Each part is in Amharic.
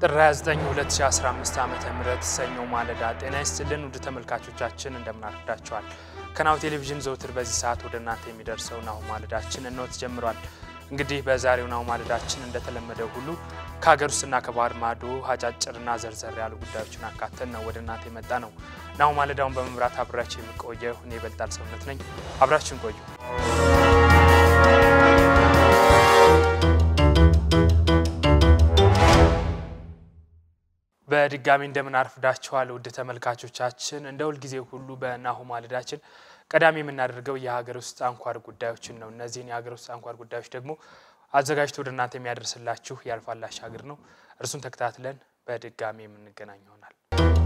ጥር 29 2015 ዓ ም ሰኞ ማለዳ ጤና ይስጥልን ውድ ተመልካቾቻችን እንደምናርዳቸዋል። ከናሁ ቴሌቪዥን ዘውትር በዚህ ሰዓት ወደ እናንተ የሚደርሰው ናሁ ማለዳችን እነሆ ተጀምሯል። እንግዲህ በዛሬው ናሁ ማለዳችን እንደተለመደው ሁሉ ከሀገር ውስጥና ከባህር ማዶ አጫጭርና ዘርዘር ያሉ ጉዳዮችን አካተን ነው ወደ እናንተ የመጣ ነው። ናሁ ማለዳውን በመምራት አብራችሁ የሚቆየው እኔ ይበልጣል ሰውነት ነኝ። አብራችሁን ቆዩ። በድጋሚ እንደምን አርፍዳችኋል ውድ ተመልካቾቻችን። እንደ ሁልጊዜ ሁሉ በናሁ ማለዳችን ቀዳሚ የምናደርገው የሀገር ውስጥ አንኳር ጉዳዮችን ነው። እነዚህን የሀገር ውስጥ አንኳር ጉዳዮች ደግሞ አዘጋጅቶ ወደ እናንተ የሚያደርስላችሁ ያልፋል አሻግር ነው። እርሱን ተከታትለን በድጋሚ የምንገናኝ ይሆናል።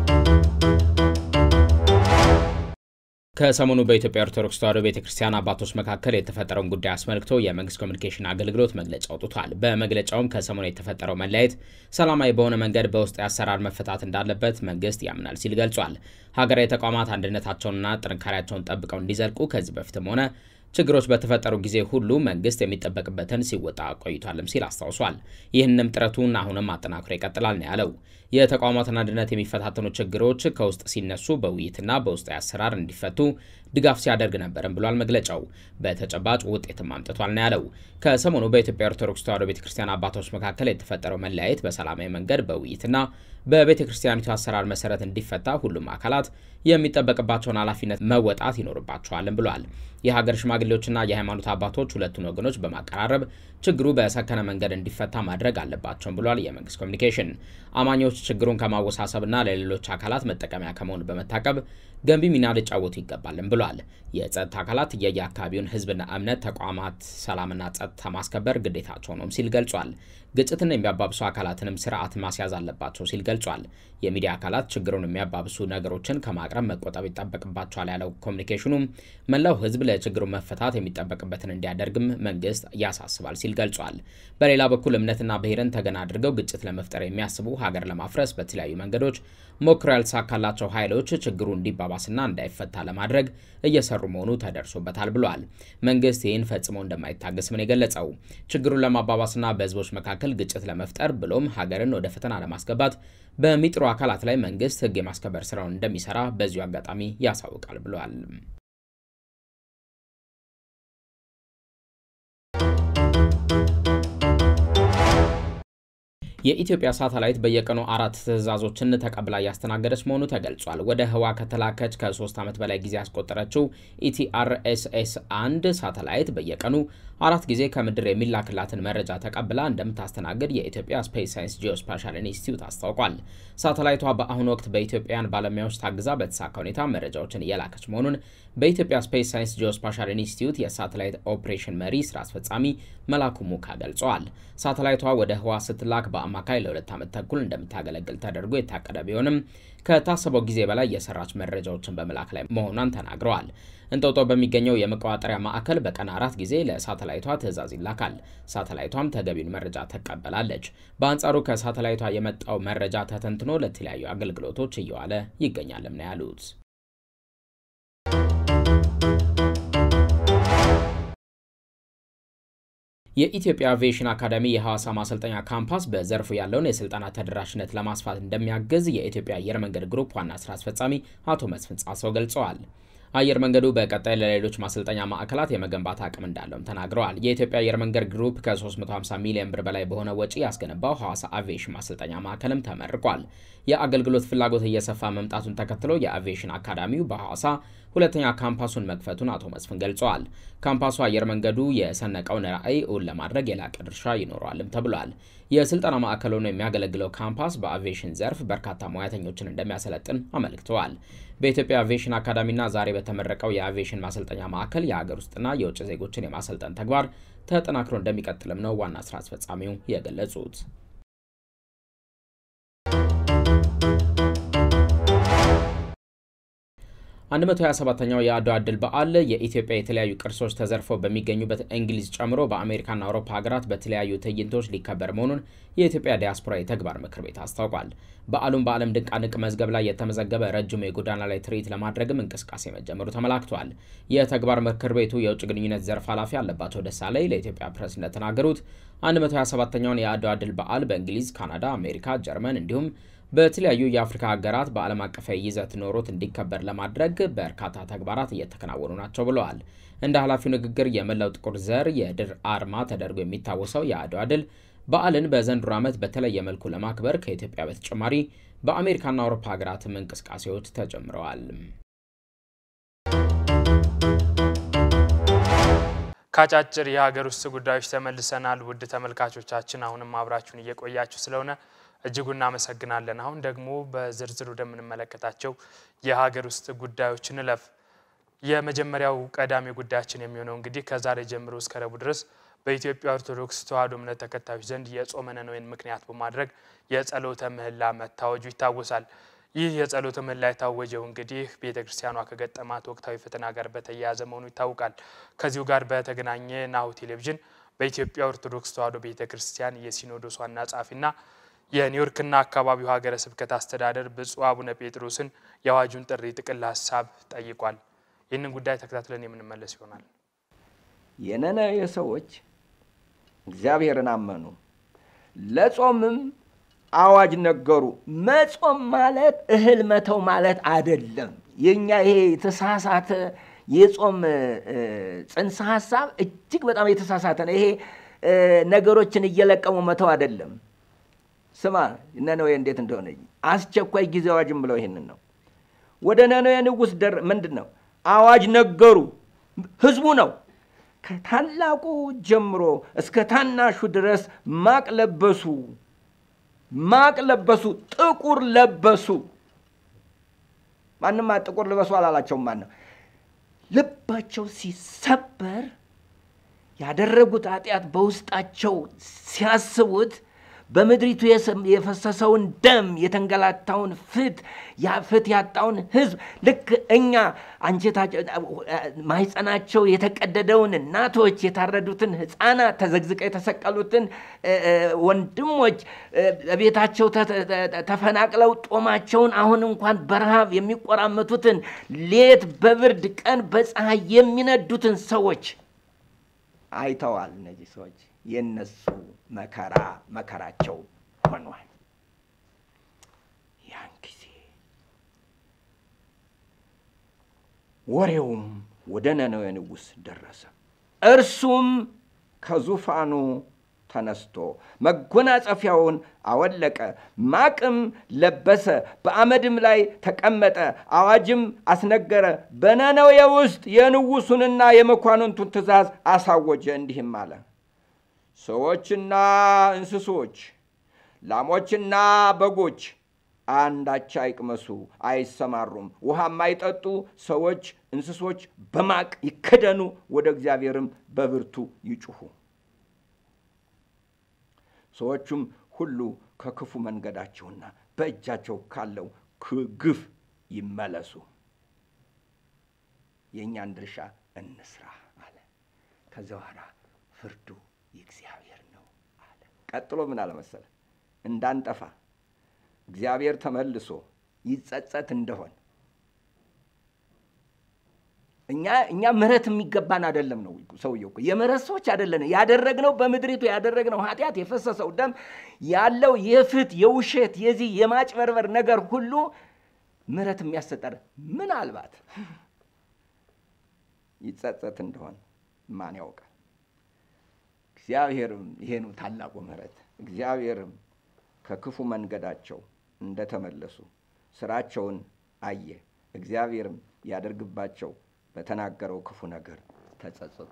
ከሰሞኑ በኢትዮጵያ ኦርቶዶክስ ተዋሕዶ ቤተ ክርስቲያን አባቶች መካከል የተፈጠረውን ጉዳይ አስመልክቶ የመንግስት ኮሚኒኬሽን አገልግሎት መግለጫ አውጥቷል። በመግለጫውም ከሰሞኑ የተፈጠረው መለያየት ሰላማዊ በሆነ መንገድ በውስጥ አሰራር መፈታት እንዳለበት መንግስት ያምናል ሲል ገልጿል። ሀገራዊ ተቋማት አንድነታቸውንና ጥንካሬያቸውን ጠብቀው እንዲዘልቁ ከዚህ በፊትም ሆነ ችግሮች በተፈጠሩ ጊዜ ሁሉ መንግስት የሚጠበቅበትን ሲወጣ ቆይቷልም ሲል አስታውሷል። ይህንም ጥረቱን አሁንም አጠናክሮ ይቀጥላል ነው ያለው። የተቋማትን አንድነት የሚፈታተኑ ችግሮች ከውስጥ ሲነሱ በውይይትና በውስጣዊ አሰራር እንዲፈቱ ድጋፍ ሲያደርግ ነበርም ብሏል መግለጫው። በተጨባጭ ውጤትም አምጥቷል ነው ያለው። ከሰሞኑ በኢትዮጵያ ኦርቶዶክስ ተዋሕዶ ቤተ ክርስቲያን አባቶች መካከል የተፈጠረው መለያየት በሰላማዊ መንገድ በውይይትና በቤተ ክርስቲያኒቱ አሰራር መሰረት እንዲፈታ ሁሉም አካላት የሚጠበቅባቸውን ኃላፊነት መወጣት ይኖርባቸዋልም ብሏል። የሀገር ሽማግሌዎችና የሃይማኖት አባቶች ሁለቱን ወገኖች በማቀራረብ ችግሩ በሰከነ መንገድ እንዲፈታ ማድረግ አለባቸውም ብሏል የመንግስት ኮሚኒኬሽን። አማኞች ችግሩን ከማወሳሰብና ለሌሎች አካላት መጠቀሚያ ከመሆን በመታቀብ ገንቢ ሚና ሊጫወቱ ይገባልም ብሏል። የጸጥታ አካላት የየአካባቢውን ሕዝብና እምነት ተቋማት ሰላምና ጸጥታ ማስከበር ግዴታቸው ነውም ሲል ገልጿል። ግጭትን የሚያባብሱ አካላትንም ስርዓት ማስያዝ አለባቸው ሲል ገልጿል። የሚዲያ አካላት ችግሩን የሚያባብሱ ነገሮችን ከማቅረብ መቆጠብ ይጠበቅባቸዋል ያለው ኮሚኒኬሽኑም መላው ሕዝብ ለችግሩ መፈታት የሚጠበቅበትን እንዲያደርግም መንግስት ያሳስባል ሲል ገልጿል። በሌላ በኩል እምነትና ብሔርን ተገን አድርገው ግጭት ለመፍጠር የሚያስቡ ሀገር ለማፍረስ በተለያዩ መንገዶች ሞክረው ያልተሳካላቸው ኃይሎች ችግሩ እንዲባባስና እንዳይፈታ ለማድረግ እየሰሩ መሆኑ ተደርሶበታል ብሏል። መንግስት ይህን ፈጽሞ እንደማይታገስ ምን የገለጸው ችግሩን ለማባባስና በህዝቦች መካከል ግጭት ለመፍጠር ብሎም ሀገርን ወደ ፈተና ለማስገባት በሚጥሩ አካላት ላይ መንግስት ህግ የማስከበር ስራውን እንደሚሰራ በዚሁ አጋጣሚ ያሳውቃል ብሏል። የኢትዮጵያ ሳተላይት በየቀኑ አራት ትዕዛዞችን ተቀብላ እያስተናገደች መሆኑ ተገልጿል። ወደ ህዋ ከተላከች ከሶስት ዓመት በላይ ጊዜ ያስቆጠረችው ኢቲአርኤስኤስ አንድ ሳተላይት በየቀኑ አራት ጊዜ ከምድር የሚላክላትን መረጃ ተቀብላ እንደምታስተናግድ የኢትዮጵያ ስፔስ ሳይንስ ጂኦስፓሻል ኢንስቲትዩት አስታውቋል። ሳተላይቷ በአሁኑ ወቅት በኢትዮጵያውያን ባለሙያዎች ታግዛ በተሳካ ሁኔታ መረጃዎችን እየላከች መሆኑን በኢትዮጵያ ስፔስ ሳይንስ ጂኦስፓሻል ኢንስቲትዩት የሳተላይት ኦፕሬሽን መሪ ስራ አስፈጻሚ መላኩ ሙካ ገልጸዋል። ሳተላይቷ ወደ ህዋ ስትላክ በአማካይ ለሁለት ዓመት ተኩል እንደምታገለግል ተደርጎ የታቀደ ቢሆንም ከታሰበው ጊዜ በላይ የሰራች መረጃዎችን በመላክ ላይ መሆኗን ተናግረዋል። እንጦጦ በሚገኘው የመቆጣጠሪያ ማዕከል በቀን አራት ጊዜ ለሳተላይቷ ትዕዛዝ ይላካል። ሳተላይቷም ተገቢውን መረጃ ትቀበላለች። በአንጻሩ ከሳተላይቷ የመጣው መረጃ ተተንትኖ ለተለያዩ አገልግሎቶች እየዋለ ይገኛልም ነው ያሉት። የኢትዮጵያ አቪዬሽን አካዳሚ የሐዋሳ ማሰልጠኛ ካምፓስ በዘርፉ ያለውን የስልጠና ተደራሽነት ለማስፋት እንደሚያግዝ የኢትዮጵያ አየር መንገድ ግሩፕ ዋና ስራ አስፈጻሚ አቶ መስፍን ጻሰው ገልጸዋል። አየር መንገዱ በቀጣይ ለሌሎች ማሰልጠኛ ማዕከላት የመገንባት አቅም እንዳለውም ተናግረዋል። የኢትዮጵያ አየር መንገድ ግሩፕ ከ350 ሚሊዮን ብር በላይ በሆነ ወጪ ያስገነባው ሐዋሳ አቪዬሽን ማሰልጠኛ ማዕከልም ተመርቋል። የአገልግሎት ፍላጎት እየሰፋ መምጣቱን ተከትሎ የአቪዬሽን አካዳሚው በሐዋሳ ሁለተኛ ካምፓሱን መክፈቱን አቶ መስፍን ገልጸዋል። ካምፓሱ አየር መንገዱ የሰነቀውን ራዕይ እውን ለማድረግ የላቀ ድርሻ ይኖረዋልም ተብሏል። የስልጠና ማዕከል ሆኖ የሚያገለግለው ካምፓስ በአቪዬሽን ዘርፍ በርካታ ሙያተኞችን እንደሚያሰለጥን አመልክተዋል። በኢትዮጵያ አቪዬሽን አካዳሚና ዛሬ በተመረቀው የአቪዬሽን ማሰልጠኛ ማዕከል የሀገር ውስጥና የውጭ ዜጎችን የማሰልጠን ተግባር ተጠናክሮ እንደሚቀጥልም ነው ዋና ስራ አስፈጻሚው የገለጹት። 127ኛው የአድዋ ድል በዓል የኢትዮጵያ የተለያዩ ቅርሶች ተዘርፈው በሚገኙበት እንግሊዝ ጨምሮ በአሜሪካና አውሮፓ ሀገራት በተለያዩ ትዕይንቶች ሊከበር መሆኑን የኢትዮጵያ ዲያስፖራ የተግባር ምክር ቤት አስታውቋል። በዓሉም በዓለም ድንቃድንቅ መዝገብ ላይ የተመዘገበ ረጅሙ የጎዳና ላይ ትርኢት ለማድረግም እንቅስቃሴ መጀመሩ ተመላክቷል። የተግባር ምክር ቤቱ የውጭ ግንኙነት ዘርፍ ኃላፊ አለባቸው ደሳለኝ ለኢትዮጵያ ፕሬስ እንደተናገሩት 127ኛውን የአድዋ ድል በዓል በእንግሊዝ፣ ካናዳ፣ አሜሪካ፣ ጀርመን እንዲሁም በተለያዩ የአፍሪካ ሀገራት በዓለም አቀፋዊ ይዘት ኖሮት እንዲከበር ለማድረግ በርካታ ተግባራት እየተከናወኑ ናቸው ብለዋል። እንደ ኃላፊው ንግግር የመላው ጥቁር ዘር የድል አርማ ተደርጎ የሚታወሰው የአድዋ ድል በዓልን በዘንድሮ ዓመት በተለየ መልኩ ለማክበር ከኢትዮጵያ በተጨማሪ በአሜሪካና አውሮፓ ሀገራትም እንቅስቃሴዎች ተጀምረዋል። ከአጫጭር የሀገር ውስጥ ጉዳዮች ተመልሰናል። ውድ ተመልካቾቻችን አሁንም አብራችሁን እየቆያችሁ ስለሆነ እጅጉ እናመሰግናለን። አሁን ደግሞ በዝርዝር ወደምንመለከታቸው የሀገር ውስጥ ጉዳዮች እንለፍ። የመጀመሪያው ቀዳሚ ጉዳያችን የሚሆነው እንግዲህ ከዛሬ ጀምሮ እስከ ረቡዕ ድረስ በኢትዮጵያ ኦርቶዶክስ ተዋሕዶ እምነት ተከታዮች ዘንድ የጾመ ነነዌን ምክንያት በማድረግ የጸሎተ ምህላ መታወጁ ይታወሳል። ይህ የጸሎተ ምህላ የታወጀው እንግዲህ ቤተ ክርስቲያኗ ከገጠማት ወቅታዊ ፈተና ጋር በተያያዘ መሆኑ ይታወቃል። ከዚሁ ጋር በተገናኘ ናሁ ቴሌቪዥን በኢትዮጵያ ኦርቶዶክስ ተዋሕዶ ቤተ ክርስቲያን የሲኖዶስ ዋና ጸሐፊና የኒውዮርክና አካባቢው ሀገረ ስብከት አስተዳደር ብፁዕ አቡነ ጴጥሮስን የአዋጁን ጥሪ ጥቅል ሀሳብ ጠይቋል። ይህንን ጉዳይ ተከታትለን የምንመለስ ይሆናል። የነነዌ ሰዎች እግዚአብሔርን አመኑ፣ ለጾምም አዋጅ ነገሩ። መጾም ማለት እህል መተው ማለት አይደለም። የኛ ይሄ የተሳሳተ የጾም ጽንሰ ሀሳብ እጅግ በጣም የተሳሳተ ነው። ይሄ ነገሮችን እየለቀሙ መተው አይደለም። ስማ ነነዌ እንዴት እንደሆነ አስቸኳይ ጊዜ አዋጅም ብለው ይሄንን ነው። ወደ ነነዌ ንጉሥ ደር ምንድን ነው አዋጅ ነገሩ። ህዝቡ ነው ከታላቁ ጀምሮ እስከ ታናሹ ድረስ ማቅ ለበሱ፣ ማቅ ለበሱ፣ ጥቁር ለበሱ። ማንም ጥቁር ልበሱ አላላቸውም። ማን ነው ልባቸው ሲሰበር ያደረጉት ኃጢአት በውስጣቸው ሲያስቡት በምድሪቱ የፈሰሰውን ደም የተንገላታውን ፍት ፍት ያጣውን ህዝብ ልክ እኛ አንጀታቸው ማህፀናቸው የተቀደደውን እናቶች የታረዱትን ህፃናት ተዘግዝቀው የተሰቀሉትን ወንድሞች ቤታቸው ተፈናቅለው ጦማቸውን አሁን እንኳን በረሃብ የሚቆራመቱትን ሌት በብርድ ቀን በፀሐይ የሚነዱትን ሰዎች አይተዋል። እነዚህ ሰዎች የነሱ መከራ መከራቸው ሆኗል። ያን ጊዜ ወሬውም ወደ ነነዌ ንጉሥ ደረሰ። እርሱም ከዙፋኑ ተነስቶ መጎናጸፊያውን አወለቀ፣ ማቅም ለበሰ፣ በአመድም ላይ ተቀመጠ፣ አዋጅም አስነገረ። በነነዌ ውስጥ የንጉሡንና የመኳንንቱን ትእዛዝ አሳወጀ። እንዲህም አለ ሰዎችና እንስሶች፣ ላሞችና በጎች አንዳች አይቅመሱ፣ አይሰማሩም፣ ውሃም አይጠጡ። ሰዎች፣ እንስሶች በማቅ ይከደኑ፣ ወደ እግዚአብሔርም በብርቱ ይጩኹ። ሰዎቹም ሁሉ ከክፉ መንገዳቸውና በእጃቸው ካለው ግፍ ይመለሱ፣ የእኛን ድርሻ እንስራ አለ። ከዚያ በኋላ ፍርዱ የእግዚአብሔር ነው አለ። ቀጥሎ ምን አለ መሰለ? እንዳንጠፋ እግዚአብሔር ተመልሶ ይጸጸት እንደሆን እኛ እኛ ምሕረት የሚገባን አይደለም ነው ሰውየው እኮ የምሕረት ሰዎች አይደለን። ያደረግነው በምድሪቱ ያደረግነው ኃጢአት የፈሰሰው ደም ያለው የፍት የውሸት የዚህ የማጭበርበር ነገር ሁሉ ምሕረት የሚያሰጠር ምናልባት ይጸጸት እንደሆን ማን ያውቃል? እግዚአብሔርም ይሄኑ ታላቁ ምሕረት እግዚአብሔርም ከክፉ መንገዳቸው እንደተመለሱ ስራቸውን አየ። እግዚአብሔርም ያደርግባቸው በተናገረው ክፉ ነገር ተጸጽቶ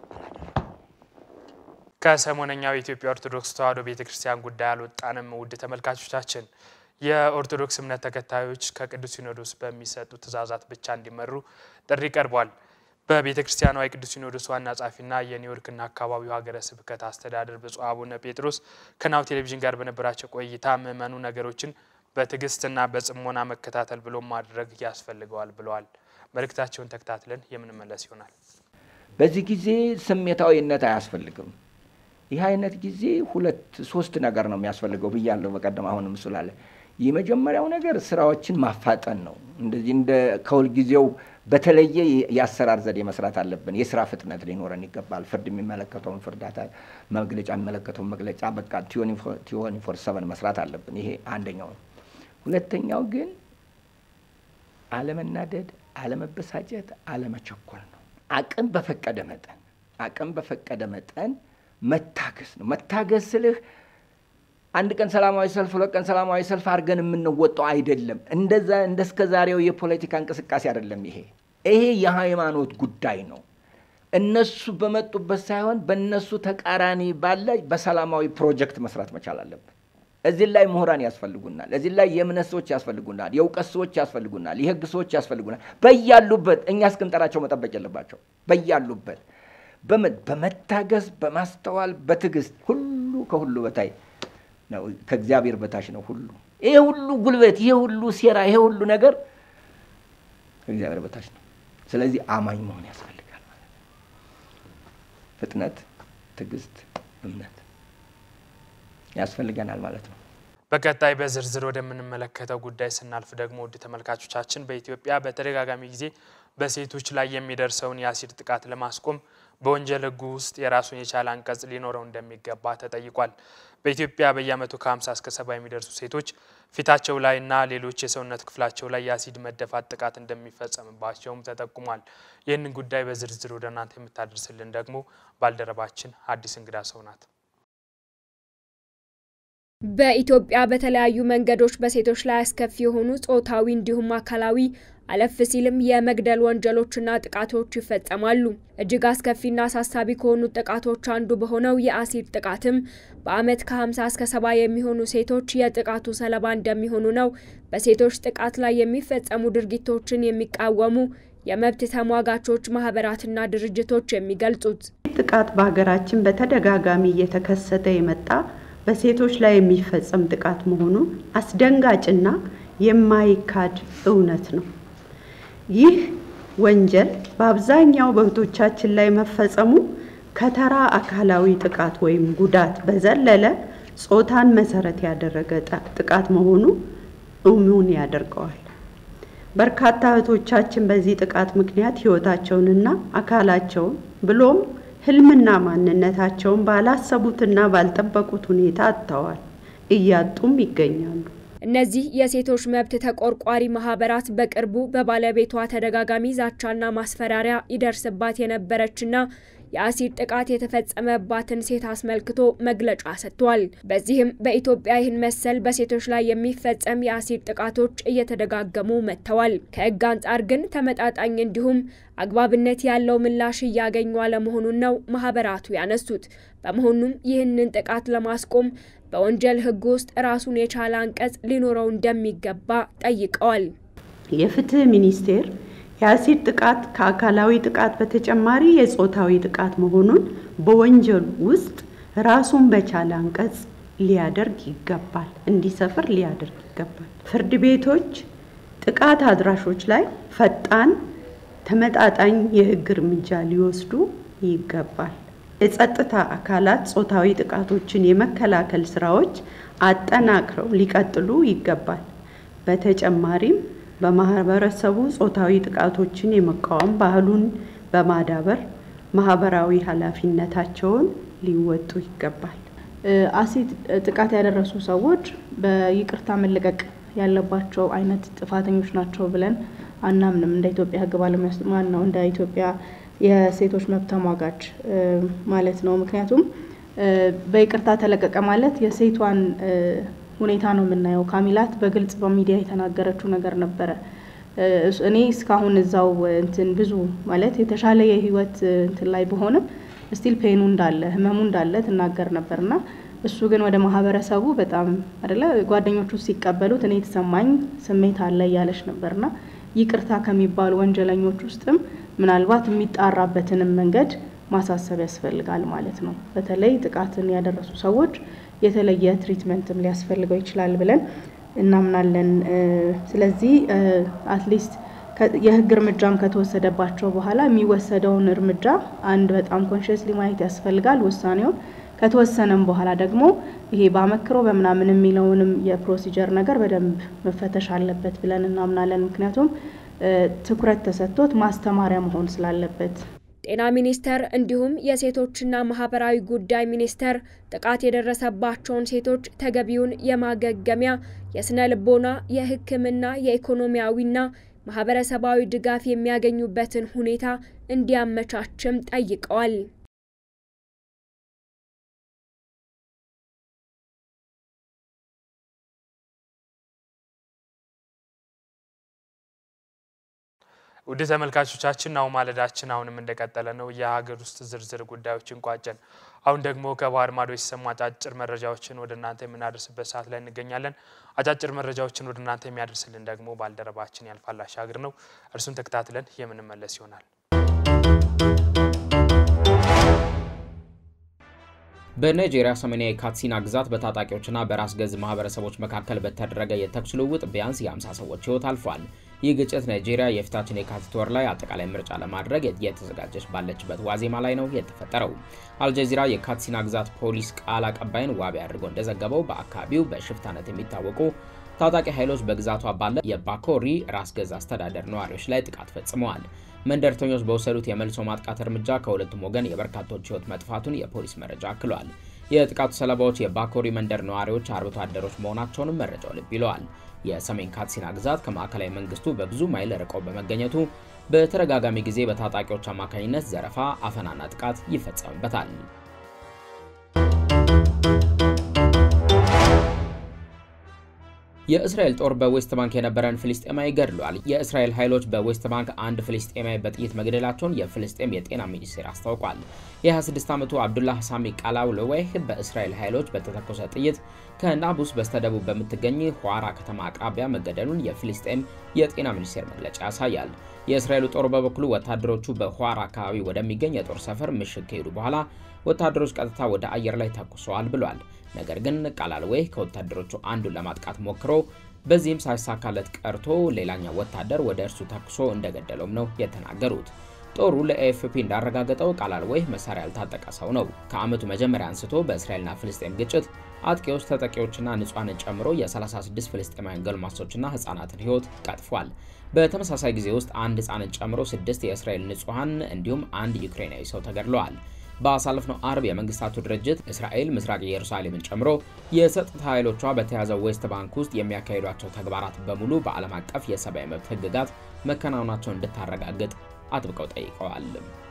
ከሰሞነኛው የኢትዮጵያ ኦርቶዶክስ ተዋሕዶ ቤተ ክርስቲያን ጉዳይ አልወጣንም። ውድ ተመልካቾቻችን የኦርቶዶክስ እምነት ተከታዮች ከቅዱስ ሲኖዶስ በሚሰጡ ትእዛዛት ብቻ እንዲመሩ ጥሪ ቀርቧል። በቤተ ክርስቲያኗ የቅዱስ ሲኖዶስ ዋና ጸሐፊና የኒውዮርክና አካባቢው ሀገረ ስብከት አስተዳደር ብፁዕ አቡነ ጴጥሮስ ከናሁ ቴሌቪዥን ጋር በነበራቸው ቆይታ ምዕመኑ ነገሮችን በትዕግስትና በጽሞና መከታተል ብሎ ማድረግ ያስፈልገዋል ብለዋል። መልእክታቸውን ተከታትለን የምንመለስ ይሆናል። በዚህ ጊዜ ስሜታዊነት አያስፈልግም። ይህ አይነት ጊዜ ሁለት ሶስት ነገር ነው የሚያስፈልገው ብያለሁ በቀደም። አሁንም ስላለ የመጀመሪያው ነገር ስራዎችን ማፋጠን ነው። እንደዚህ እንደ ከሁልጊዜው በተለየ የአሰራር ዘዴ መስራት አለብን። የስራ ፍጥነት ሊኖረን ይገባል። ፍርድ የሚመለከተውን ፍርዳታ፣ መግለጫ የሚመለከተውን መግለጫ በቃ ቲዮኒ ፎር ሰቨን መስራት አለብን። ይሄ አንደኛው ነው። ሁለተኛው ግን አለመናደድ፣ አለመበሳጨት፣ አለመቸኮል ነው። አቅም በፈቀደ መጠን አቅም በፈቀደ መጠን መታገስ ነው። መታገስ ስልህ አንድ ቀን ሰላማዊ ሰልፍ ሁለት ቀን ሰላማዊ ሰልፍ አድርገን የምንወጣው አይደለም። እንደዛ እንደ እስከ ዛሬው የፖለቲካ እንቅስቃሴ አይደለም። ይሄ ይሄ የሃይማኖት ጉዳይ ነው። እነሱ በመጡበት ሳይሆን በእነሱ ተቃራኒ ባለ በሰላማዊ ፕሮጀክት መስራት መቻል አለብን። እዚህ ላይ ምሁራን ያስፈልጉናል። እዚህ ላይ የእምነት ሰዎች ያስፈልጉናል። የእውቀት ሰዎች ያስፈልጉናል። የህግ ሰዎች ያስፈልጉናል። በያሉበት እኛ እስክንጠራቸው መጠበቅ የለባቸው። በያሉበት በመታገስ በማስተዋል በትዕግስት ሁሉ ከሁሉ በታይ ነው። ከእግዚአብሔር በታች ነው ሁሉ። ይሄ ሁሉ ጉልበት፣ ይሄ ሁሉ ሴራ፣ ይሄ ሁሉ ነገር ከእግዚአብሔር በታች ነው። ስለዚህ አማኝ መሆን ያስፈልጋል ማለት ነው። ፍጥነት፣ ትዕግስት፣ እምነት ያስፈልገናል ማለት ነው። በቀጣይ በዝርዝር ወደምንመለከተው ጉዳይ ስናልፍ ደግሞ ውድ ተመልካቾቻችን በኢትዮጵያ በተደጋጋሚ ጊዜ በሴቶች ላይ የሚደርሰውን የአሲድ ጥቃት ለማስቆም በወንጀል ሕጉ ውስጥ የራሱን የቻለ አንቀጽ ሊኖረው እንደሚገባ ተጠይቋል። በኢትዮጵያ በየዓመቱ ከ50 እስከ ሰባ የሚደርሱ ሴቶች ፊታቸው ላይና ሌሎች የሰውነት ክፍላቸው ላይ የአሲድ መደፋት ጥቃት እንደሚፈጸምባቸውም ተጠቁሟል። ይህንን ጉዳይ በዝርዝር ወደ እናንተ የምታደርስልን ደግሞ ባልደረባችን አዲስ እንግዳ ሰው ናት። በኢትዮጵያ በተለያዩ መንገዶች በሴቶች ላይ አስከፊ የሆኑ ጾታዊ እንዲሁም አካላዊ አለፍ ሲልም የመግደል ወንጀሎችና ጥቃቶች ይፈጸማሉ። እጅግ አስከፊና አሳሳቢ ከሆኑት ጥቃቶች አንዱ በሆነው የአሲድ ጥቃትም በዓመት ከ50 እስከ 70 የሚሆኑ ሴቶች የጥቃቱ ሰለባ እንደሚሆኑ ነው በሴቶች ጥቃት ላይ የሚፈጸሙ ድርጊቶችን የሚቃወሙ የመብት ተሟጋቾች ማህበራትና ድርጅቶች የሚገልጹት። ጥቃት በሀገራችን በተደጋጋሚ እየተከሰተ የመጣ በሴቶች ላይ የሚፈጸም ጥቃት መሆኑ አስደንጋጭና የማይካድ እውነት ነው። ይህ ወንጀል በአብዛኛው በእህቶቻችን ላይ መፈጸሙ ከተራ አካላዊ ጥቃት ወይም ጉዳት በዘለለ ጾታን መሰረት ያደረገ ጥቃት መሆኑ እሙን ያደርገዋል። በርካታ እህቶቻችን በዚህ ጥቃት ምክንያት ሕይወታቸውንና አካላቸውን ብሎም ህልምና ማንነታቸውን ባላሰቡትና ባልጠበቁት ሁኔታ አጥተዋል፣ እያጡም ይገኛሉ። እነዚህ የሴቶች መብት ተቆርቋሪ ማህበራት በቅርቡ በባለቤቷ ተደጋጋሚ ዛቻና ማስፈራሪያ ይደርስባት የነበረችና የአሲድ ጥቃት የተፈጸመባትን ሴት አስመልክቶ መግለጫ ሰጥቷል። በዚህም በኢትዮጵያ ይህን መሰል በሴቶች ላይ የሚፈጸም የአሲድ ጥቃቶች እየተደጋገሙ መጥተዋል። ከህግ አንጻር ግን ተመጣጣኝ እንዲሁም አግባብነት ያለው ምላሽ እያገኙ አለመሆኑን ነው ማህበራቱ ያነሱት። በመሆኑም ይህንን ጥቃት ለማስቆም በወንጀል ህግ ውስጥ ራሱን የቻለ አንቀጽ ሊኖረው እንደሚገባ ጠይቀዋል። የፍትህ ሚኒስቴር የአሲድ ጥቃት ከአካላዊ ጥቃት በተጨማሪ የጾታዊ ጥቃት መሆኑን በወንጀሉ ውስጥ ራሱን በቻለ አንቀጽ ሊያደርግ ይገባል፣ እንዲሰፍር ሊያደርግ ይገባል። ፍርድ ቤቶች ጥቃት አድራሾች ላይ ፈጣን፣ ተመጣጣኝ የህግ እርምጃ ሊወስዱ ይገባል። የጸጥታ አካላት ጾታዊ ጥቃቶችን የመከላከል ስራዎች አጠናክረው ሊቀጥሉ ይገባል። በተጨማሪም በማህበረሰቡ ጾታዊ ጥቃቶችን የመቃወም ባህሉን በማዳበር ማህበራዊ ኃላፊነታቸውን ሊወጡ ይገባል። አሲድ ጥቃት ያደረሱ ሰዎች በይቅርታ መለቀቅ ያለባቸው አይነት ጥፋተኞች ናቸው ብለን አናምንም። እንደ ኢትዮጵያ ህግ ባለሙያ ማን ነው እንደ ኢትዮጵያ የሴቶች መብት ተሟጋች ማለት ነው። ምክንያቱም በይቅርታ ተለቀቀ ማለት የሴቷን ሁኔታ ነው የምናየው። ካሚላት በግልጽ በሚዲያ የተናገረችው ነገር ነበረ። እኔ እስካሁን እዛው እንትን ብዙ ማለት የተሻለ የህይወት እንትን ላይ በሆንም ስቲል ፔኑ እንዳለ ህመሙ እንዳለ ትናገር ነበርና እሱ ግን ወደ ማህበረሰቡ በጣም አደለ ጓደኞቹ ሲቀበሉት እኔ የተሰማኝ ስሜት አለ እያለች ነበርና ይቅርታ ከሚባሉ ወንጀለኞች ውስጥም ምናልባት የሚጣራበትንም መንገድ ማሳሰብ ያስፈልጋል ማለት ነው። በተለይ ጥቃትን ያደረሱ ሰዎች የተለየ ትሪትመንትም ሊያስፈልገው ይችላል ብለን እናምናለን። ስለዚህ አትሊስት የህግ እርምጃም ከተወሰደባቸው በኋላ የሚወሰደውን እርምጃ አንድ በጣም ኮንሽስሊ ማየት ያስፈልጋል ውሳኔውን ከተወሰነም በኋላ ደግሞ ይሄ በአመክሮ በምናምን የሚለውንም የፕሮሲጀር ነገር በደንብ መፈተሽ አለበት ብለን እናምናለን። ምክንያቱም ትኩረት ተሰጥቶት ማስተማሪያ መሆን ስላለበት። ጤና ሚኒስቴር እንዲሁም የሴቶችና ማህበራዊ ጉዳይ ሚኒስቴር ጥቃት የደረሰባቸውን ሴቶች ተገቢውን የማገገሚያ የስነ ልቦና፣ የሕክምና፣ የኢኮኖሚያዊና ማህበረሰባዊ ድጋፍ የሚያገኙበትን ሁኔታ እንዲያመቻችም ጠይቀዋል። ውድ ተመልካቾቻችን ናሁ ማለዳችን አሁንም እንደቀጠለ ነው። የሀገር ውስጥ ዝርዝር ጉዳዮችን ቋጨን። አሁን ደግሞ ከባህር ማዶ የተሰሙ አጫጭር መረጃዎችን ወደ እናንተ የምናደርስበት ሰዓት ላይ እንገኛለን። አጫጭር መረጃዎችን ወደ እናንተ የሚያደርስልን ደግሞ ባልደረባችን ያልፋል አሻግር ነው። እርሱን ተከታትለን የምንመለስ ይሆናል። በናይጄሪያ ሰሜናዊ ካትሲና ግዛት በታጣቂዎችና በራስ ገዝ ማህበረሰቦች መካከል በተደረገ የተኩስ ልውውጥ ቢያንስ የ50 ሰዎች ህይወት አልፏል። ይህ ግጭት ናይጄሪያ የፊታችን የካቲት ወር ላይ አጠቃላይ ምርጫ ለማድረግ እየተዘጋጀች ባለችበት ዋዜማ ላይ ነው የተፈጠረው። አልጀዚራ የካትሲና ግዛት ፖሊስ ቃል አቀባይን ዋቢ አድርጎ እንደዘገበው በአካባቢው በሽፍታነት የሚታወቁ ታጣቂ ኃይሎች በግዛቷ ባለ የባኮሪ ራስ ገዝ አስተዳደር ነዋሪዎች ላይ ጥቃት ፈጽመዋል። መንደርተኞች በወሰዱት የመልሶ ማጥቃት እርምጃ ከሁለቱም ወገን የበርካቶች ህይወት መጥፋቱን የፖሊስ መረጃ አክሏል። የጥቃቱ ሰለባዎች የባኮሪ መንደር ነዋሪዎች አርብቶ አደሮች መሆናቸውንም መረጃው ልብ ይለዋል። የሰሜን ካትሲና ግዛት ከማዕከላዊ መንግስቱ በብዙ ማይል ርቀው በመገኘቱ በተደጋጋሚ ጊዜ በታጣቂዎች አማካኝነት ዘረፋ፣ አፈናና ጥቃት ይፈጸምበታል። የእስራኤል ጦር በዌስት ባንክ የነበረን ፍልስጤማዊ ገድሏል። የእስራኤል ኃይሎች በዌስት ባንክ አንድ ፍልስጤማዊ በጥይት መግደላቸውን የፍልስጤም የጤና ሚኒስቴር አስታውቋል። የ26 ዓመቱ አብዱላህ ሳሚ ቃላውለዌህ በእስራኤል ኃይሎች በተተኮሰ ጥይት ከናቡስ በስተደቡብ በምትገኝ ኋራ ከተማ አቅራቢያ መገደሉን የፍልስጤም የጤና ሚኒስቴር መግለጫ ያሳያል። የእስራኤሉ ጦር በበኩሉ ወታደሮቹ በኋራ አካባቢ ወደሚገኝ የጦር ሰፈር ምሽግ ከሄዱ በኋላ ወታደሮች ቀጥታ ወደ አየር ላይ ተኩሰዋል ብሏል። ነገር ግን ቃላልዌህ ከወታደሮቹ አንዱን ለማጥቃት ሞክሮ በዚህም ሳይሳካለት ቀርቶ ሌላኛው ወታደር ወደ እርሱ ተኩሶ እንደገደለውም ነው የተናገሩት። ጦሩ ለኤኤፍፒ እንዳረጋገጠው ቃላልዌህ መሳሪያ ያልታጠቀ ሰው ነው። ከዓመቱ መጀመሪያ አንስቶ በእስራኤልና ፍልስጤም ግጭት አጥቂዎች ተጠቂዎችና ንጹሐንን ጨምሮ የ36 ፍልስጤማውያን ጎልማሶችና ህጻናትን ህይወት ቀጥፏል። በተመሳሳይ ጊዜ ውስጥ አንድ ህጻንን ጨምሮ ስድስት የእስራኤል ንጹሐን እንዲሁም አንድ ዩክሬናዊ ሰው ተገድለዋል። በአሳለፍነው አርብ የመንግስታቱ ድርጅት እስራኤል ምስራቅ ኢየሩሳሌምን ጨምሮ የጸጥታ ኃይሎቿ በተያዘው ዌስት ባንክ ውስጥ የሚያካሂዷቸው ተግባራት በሙሉ በዓለም አቀፍ የሰብአዊ መብት ህግጋት መከናወናቸውን እንድታረጋግጥ አጥብቀው ጠይቀዋል።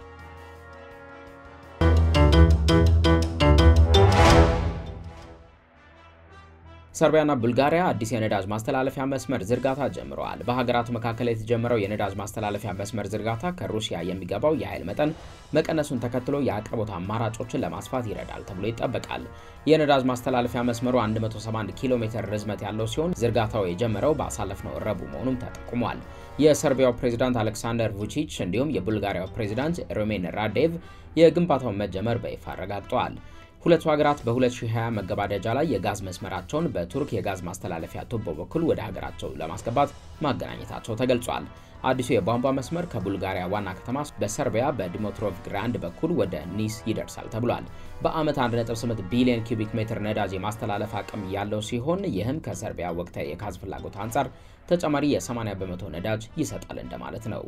ሰርቢያና ቡልጋሪያ አዲስ የነዳጅ ማስተላለፊያ መስመር ዝርጋታ ጀምረዋል። በሀገራቱ መካከል የተጀመረው የነዳጅ ማስተላለፊያ መስመር ዝርጋታ ከሩሲያ የሚገባው የኃይል መጠን መቀነሱን ተከትሎ የአቅርቦት አማራጮችን ለማስፋት ይረዳል ተብሎ ይጠበቃል። የነዳጅ ማስተላለፊያ መስመሩ 171 ኪሎ ሜትር ርዝመት ያለው ሲሆን ዝርጋታው የጀመረው በአሳለፍነው ረቡዕ መሆኑም ተጠቁሟል። የሰርቢያው ፕሬዚዳንት አሌክሳንደር vucic እንዲሁም የቡልጋሪያው ፕሬዚዳንት ሮሜን ራዴቭ የግንባታውን መጀመር በይፋ አረጋግጠዋል። ሁለቱ ሀገራት በ2020 መገባደጃ ላይ የጋዝ መስመራቸውን በቱርክ የጋዝ ማስተላለፊያ ቱቦ በኩል ወደ ሀገራቸው ለማስገባት ማገናኘታቸው ተገልጿል። አዲሱ የቧንቧ መስመር ከቡልጋሪያ ዋና ከተማ በሰርቢያ በዲሞትሮቭ ግራንድ በኩል ወደ ኒስ ይደርሳል ተብሏል። በዓመት 1.8 ቢሊዮን ኪዩቢክ ሜትር ነዳጅ የማስተላለፍ አቅም ያለው ሲሆን ይህም ከሰርቢያ ወቅታዊ የጋዝ ፍላጎት አንጻር ተጨማሪ የ80 በመቶ ነዳጅ ይሰጣል እንደማለት ነው።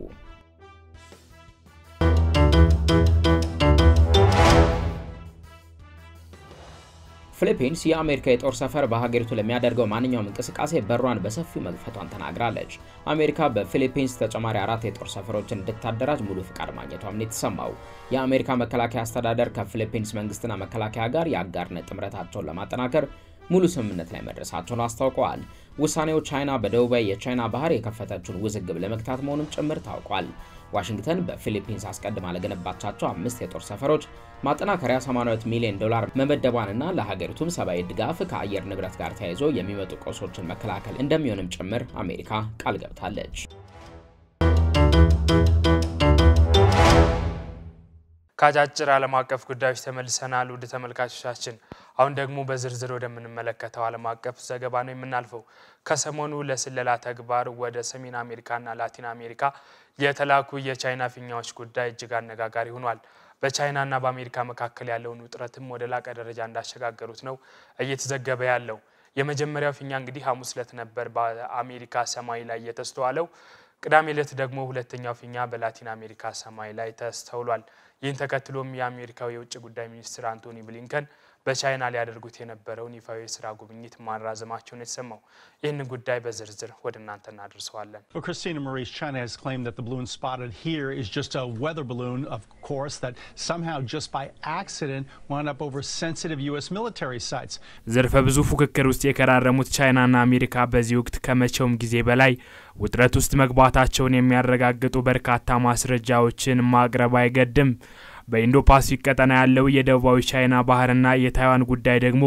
ፊሊፒንስ የአሜሪካ የጦር ሰፈር በሀገሪቱ ለሚያደርገው ማንኛውም እንቅስቃሴ በሯን በሰፊው መክፈቷን ተናግራለች። አሜሪካ በፊሊፒንስ ተጨማሪ አራት የጦር ሰፈሮችን እንድታደራጅ ሙሉ ፍቃድ ማግኘቷም ነው የተሰማው። የአሜሪካ መከላከያ አስተዳደር ከፊሊፒንስ መንግስትና መከላከያ ጋር የአጋርነት ጥምረታቸውን ለማጠናከር ሙሉ ስምምነት ላይ መድረሳቸውን አስታውቀዋል። ውሳኔው ቻይና በደቡባዊ የቻይና ባህር የከፈተችውን ውዝግብ ለመግታት መሆኑም ጭምር ታውቋል። ዋሽንግተን በፊሊፒንስ አስቀድማ ለገነባቻቸው አምስት የጦር ሰፈሮች ማጠናከሪያ 82 ሚሊዮን ዶላር መመደቧንና ለሀገሪቱም ሰብአዊ ድጋፍ ከአየር ንብረት ጋር ተያይዞ የሚመጡ ቀውሶችን መከላከል እንደሚሆንም ጭምር አሜሪካ ቃል ገብታለች። ከአጫጭር ዓለም አቀፍ ጉዳዮች ተመልሰናል። ውድ ተመልካቾቻችን አሁን ደግሞ በዝርዝር ወደምንመለከተው ዓለም አቀፍ ዘገባ ነው የምናልፈው። ከሰሞኑ ለስለላ ተግባር ወደ ሰሜን አሜሪካና ላቲን አሜሪካ የተላኩ የቻይና ፊኛዎች ጉዳይ እጅግ አነጋጋሪ ሆኗል። በቻይናና በአሜሪካ መካከል ያለውን ውጥረትም ወደ ላቀ ደረጃ እንዳሸጋገሩት ነው እየተዘገበ ያለው። የመጀመሪያው ፊኛ እንግዲህ ሐሙስ ዕለት ነበር በአሜሪካ ሰማይ ላይ የተስተዋለው። ቅዳሜ ዕለት ደግሞ ሁለተኛው ፊኛ በላቲን አሜሪካ ሰማይ ላይ ተስተውሏል። ይህን ተከትሎም የአሜሪካው የውጭ ጉዳይ ሚኒስትር አንቶኒ ብሊንከን በቻይና ሊያደርጉት የነበረውን ይፋዊ የስራ ጉብኝት ማራዘማቸውን የተሰማው ይህንን ጉዳይ በዝርዝር ወደ እናንተ እናደርሰዋለን። Well, Christina Marie's China has claimed that the balloon spotted here is just a weather balloon, of course, that somehow just by accident wound up over sensitive U.S. military sites. ዘርፈ ብዙ ፉክክር ውስጥ የከራረሙት ቻይናና አሜሪካ በዚህ ወቅት ከመቼውም ጊዜ በላይ ውጥረት ውስጥ መግባታቸውን የሚያረጋግጡ በርካታ ማስረጃዎችን ማቅረብ አይገድም። በኢንዶ ፓሲፊክ ቀጠና ያለው የደቡባዊ ቻይና ባህርና የታይዋን ጉዳይ ደግሞ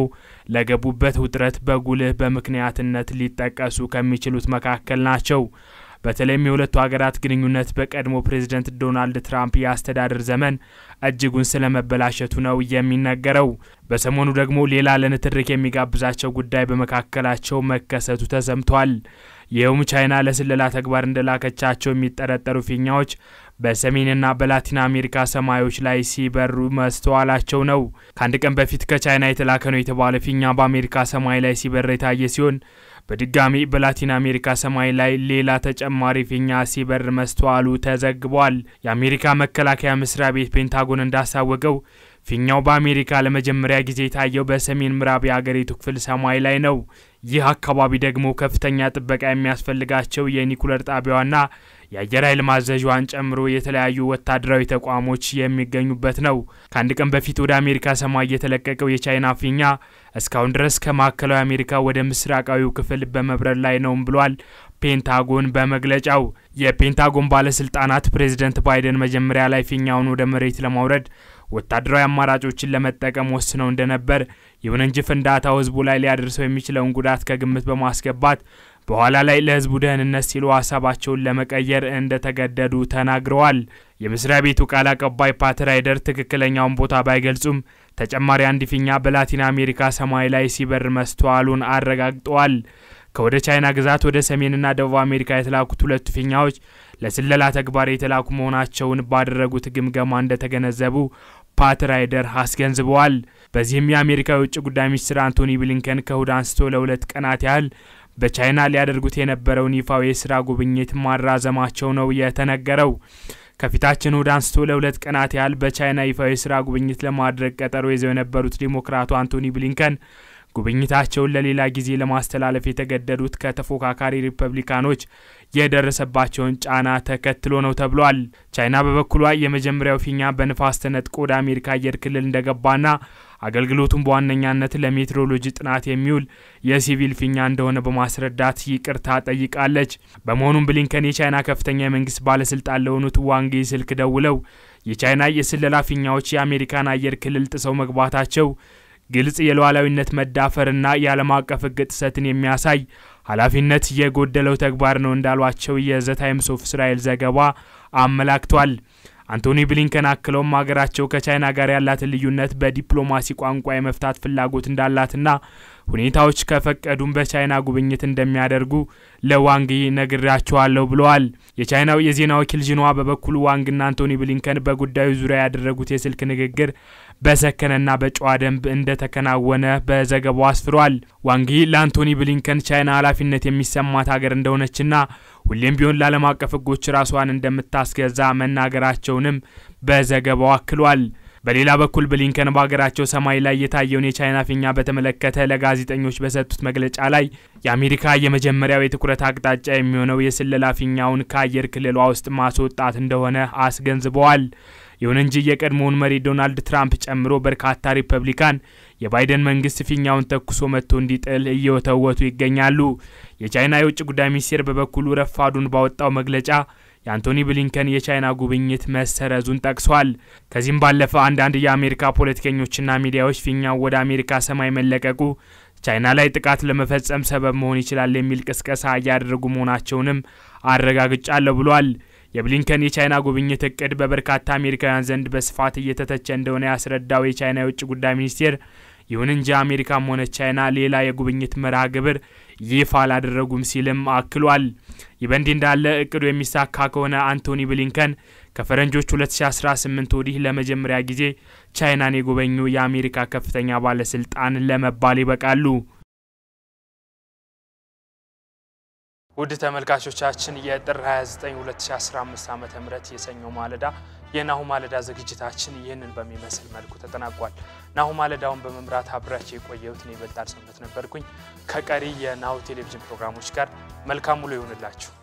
ለገቡበት ውጥረት በጉልህ በምክንያትነት ሊጠቀሱ ከሚችሉት መካከል ናቸው። በተለይም የሁለቱ ሀገራት ግንኙነት በቀድሞ ፕሬዝደንት ዶናልድ ትራምፕ የአስተዳደር ዘመን እጅጉን ስለመበላሸቱ ነው የሚነገረው። በሰሞኑ ደግሞ ሌላ ለንትርክ የሚጋብዛቸው ጉዳይ በመካከላቸው መከሰቱ ተሰምቷል። ይኸውም ቻይና ለስለላ ተግባር እንደላከቻቸው የሚጠረጠሩ ፊኛዎች በሰሜንና በላቲን አሜሪካ ሰማዮች ላይ ሲበሩ መስተዋላቸው ነው። ከአንድ ቀን በፊት ከቻይና የተላከ ነው የተባለ ፊኛ በአሜሪካ ሰማይ ላይ ሲበር የታየ ሲሆን በድጋሚ በላቲን አሜሪካ ሰማይ ላይ ሌላ ተጨማሪ ፊኛ ሲበር መስተዋሉ ተዘግቧል። የአሜሪካ መከላከያ መስሪያ ቤት ፔንታጎን እንዳሳወቀው ፊኛው በአሜሪካ ለመጀመሪያ ጊዜ የታየው በሰሜን ምዕራብ የአገሪቱ ክፍል ሰማይ ላይ ነው። ይህ አካባቢ ደግሞ ከፍተኛ ጥበቃ የሚያስፈልጋቸው የኒኩለር ጣቢያዋና የአየር ኃይል ማዘዣዋን ጨምሮ የተለያዩ ወታደራዊ ተቋሞች የሚገኙበት ነው። ከአንድ ቀን በፊት ወደ አሜሪካ ሰማይ የተለቀቀው የቻይና ፊኛ እስካሁን ድረስ ከማዕከላዊ አሜሪካ ወደ ምስራቃዊው ክፍል በመብረር ላይ ነውም ብሏል ፔንታጎን በመግለጫው። የፔንታጎን ባለስልጣናት ፕሬዚደንት ባይደን መጀመሪያ ላይ ፊኛውን ወደ መሬት ለማውረድ ወታደራዊ አማራጮችን ለመጠቀም ወስነው እንደነበር፣ ይሁን እንጂ ፍንዳታው ህዝቡ ላይ ሊያደርሰው የሚችለውን ጉዳት ከግምት በማስገባት በኋላ ላይ ለህዝቡ ደህንነት ሲሉ ሀሳባቸውን ለመቀየር እንደተገደዱ ተናግረዋል። የመስሪያ ቤቱ ቃል አቀባይ ፓት ራይደር ትክክለኛውን ቦታ ባይገልጹም ተጨማሪ አንድ ፊኛ በላቲን አሜሪካ ሰማይ ላይ ሲበር መስተዋሉን አረጋግጠዋል። ከወደ ቻይና ግዛት ወደ ሰሜንና ደቡብ አሜሪካ የተላኩት ሁለቱ ፊኛዎች ለስለላ ተግባር የተላኩ መሆናቸውን ባደረጉት ግምገማ እንደተገነዘቡ ፓት ራይደር አስገንዝበዋል። በዚህም የአሜሪካ የውጭ ጉዳይ ሚኒስትር አንቶኒ ብሊንከን ከእሁድ አንስቶ ለሁለት ቀናት ያህል በቻይና ሊያደርጉት የነበረውን ይፋዊ የስራ ጉብኝት ማራዘማቸው ነው የተነገረው። ከፊታችን እሁድ አንስቶ ለሁለት ቀናት ያህል በቻይና ይፋዊ የስራ ጉብኝት ለማድረግ ቀጠሮ ይዘው የነበሩት ዲሞክራቱ አንቶኒ ብሊንከን ጉብኝታቸውን ለሌላ ጊዜ ለማስተላለፍ የተገደዱት ከተፎካካሪ ሪፐብሊካኖች የደረሰባቸውን ጫና ተከትሎ ነው ተብሏል። ቻይና በበኩሏ የመጀመሪያው ፊኛ በንፋስ ተነጥቆ ወደ አሜሪካ አየር ክልል እንደገባና አገልግሎቱን በዋነኛነት ለሜትሮሎጂ ጥናት የሚውል የሲቪል ፊኛ እንደሆነ በማስረዳት ይቅርታ ጠይቃለች። በመሆኑም ብሊንከን የቻይና ከፍተኛ የመንግስት ባለስልጣን ለሆኑት ዋንጊ ስልክ ደውለው የቻይና የስለላ ፊኛዎች የአሜሪካን አየር ክልል ጥሰው መግባታቸው ግልጽ የሉዓላዊነት መዳፈርና የዓለም አቀፍ ሕግ ጥሰትን የሚያሳይ ኃላፊነት የጎደለው ተግባር ነው እንዳሏቸው የዘ ታይምስ ኦፍ እስራኤል ዘገባ አመላክቷል። አንቶኒ ብሊንከን አክለውም ሀገራቸው ከቻይና ጋር ያላትን ልዩነት በዲፕሎማሲ ቋንቋ የመፍታት ፍላጎት እንዳላትና ሁኔታዎች ከፈቀዱም በቻይና ጉብኝት እንደሚያደርጉ ለዋንግ ነግራቸዋለሁ ብለዋል። የቻይናው የዜና ወኪል ዥንዋ በበኩሉ ዋንግና አንቶኒ ብሊንከን በጉዳዩ ዙሪያ ያደረጉት የስልክ ንግግር በሰከነና በጨዋ ደንብ እንደተከናወነ በዘገባው አስፍሯል። ዋንጊ ለአንቶኒ ብሊንከን ቻይና ኃላፊነት የሚሰማት ሀገር እንደሆነችና ሁሌም ቢሆን ለዓለም አቀፍ ሕጎች ራሷን እንደምታስገዛ መናገራቸውንም በዘገባው አክሏል። በሌላ በኩል ብሊንከን በሀገራቸው ሰማይ ላይ የታየውን የቻይና ፊኛ በተመለከተ ለጋዜጠኞች በሰጡት መግለጫ ላይ የአሜሪካ የመጀመሪያው የትኩረት አቅጣጫ የሚሆነው የስለላ ፊኛውን ከአየር ክልሏ ውስጥ ማስወጣት እንደሆነ አስገንዝበዋል። ይሁን እንጂ የቀድሞውን መሪ ዶናልድ ትራምፕ ጨምሮ በርካታ ሪፐብሊካን የባይደን መንግስት ፊኛውን ተኩሶ መጥቶ እንዲጥል እየወተወቱ ይገኛሉ። የቻይና የውጭ ጉዳይ ሚኒስቴር በበኩሉ ረፋዱን ባወጣው መግለጫ የአንቶኒ ብሊንከን የቻይና ጉብኝት መሰረዙን ጠቅሷል። ከዚህም ባለፈ አንዳንድ የአሜሪካ ፖለቲከኞችና ሚዲያዎች ፊኛው ወደ አሜሪካ ሰማይ መለቀቁ ቻይና ላይ ጥቃት ለመፈጸም ሰበብ መሆን ይችላል የሚል ቅስቀሳ እያደረጉ መሆናቸውንም አረጋግጫለሁ ብሏል። የብሊንከን የቻይና ጉብኝት እቅድ በበርካታ አሜሪካውያን ዘንድ በስፋት እየተተቸ እንደሆነ ያስረዳው የቻይና የውጭ ጉዳይ ሚኒስቴር ይሁን እንጂ አሜሪካም ሆነ ቻይና ሌላ የጉብኝት መርሃ ግብር ይፋ አላደረጉም ሲልም አክሏል። ይህ በእንዲህ እንዳለ እቅዱ የሚሳካ ከሆነ አንቶኒ ብሊንከን ከፈረንጆች 2018 ወዲህ ለመጀመሪያ ጊዜ ቻይናን የጎበኙ የአሜሪካ ከፍተኛ ባለስልጣን ለመባል ይበቃሉ። ውድ ተመልካቾቻችን የጥር 29 2015 ዓ ም የሰኞ ማለዳ የናሁ ማለዳ ዝግጅታችን ይህንን በሚመስል መልኩ ተጠናቋል። ናሁ ማለዳውን በመምራት አብራቸው የቆየሁት እኔ ይበልጣል ሰውነት ነበርኩኝ። ከቀሪ የናሁ ቴሌቪዥን ፕሮግራሞች ጋር መልካም ውሎ ይሆንላችሁ።